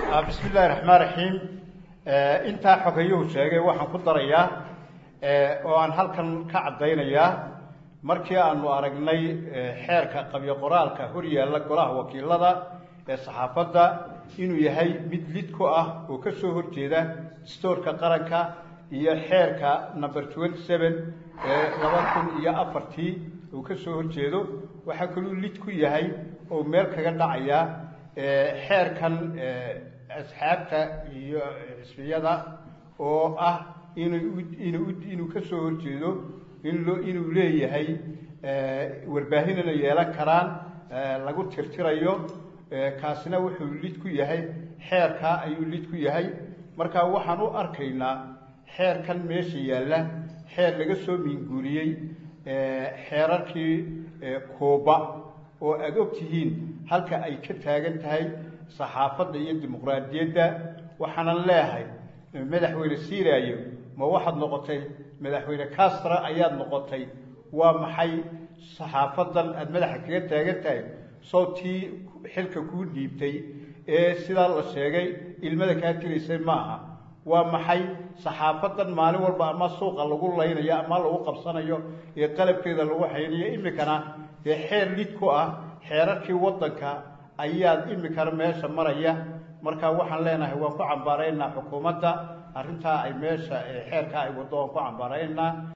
bismi illaahi raxmaan raxiim intaa xogayuhu sheegay waxaan ku darayaa oo aan halkan ka caddaynayaa markii aanu aragnay xeerka qabyo qoraalka hor yaalla golaha wakiilada ee saxaafadda inuu yahay mid lid ku ah oo ka soo horjeeda stoorka qaranka iyo xeerka number twenty seven ee laba kun iyo afartii uu ka soo horjeedo waxaa kaluu lid ku yahay oo meel kaga dhacaya xeerkan asxaabta iyo xisbiyada oo ah inuu inuu inuu ka soo horjeedo in loo inuu leeyahay warbaahinana yeelan karaan lagu tirtirayo kaasina wuxuu lid ku yahay xeerkaa ayuu lid ku yahay marka waxaan u arkaynaa xeerkan meesha yaalla xeer laga soo miinguuriyey xeerarkii kooba oo aada og tihiin halka ay ka taagan tahay saxaafadda iyo dimuqraadiyadda waxaanan leehay madaxweyne siiraayo ma waxaad noqotay madaxweyne castra ayaad noqotay waa maxay saxaafadan aada madaxa kaga taagan tahay soo tii xilka kuu dhiibtay ee sidaa la sheegay ilmada kaa tiraysay ma aha waa maxay saxaafadan maalin walba ama suuqa lagu laynayo ama lagu qabsanayo ee qalabkeeda lagu haynayo imikana dee xeer lid ku ah xeerarkii waddanka ayaad imikana meesha maraya marka waxaan leenahay waan ku cambaaraynaa xukuumadda arrintaa ay meesha xeerkaa ay waddo waan ku cambaaraynaa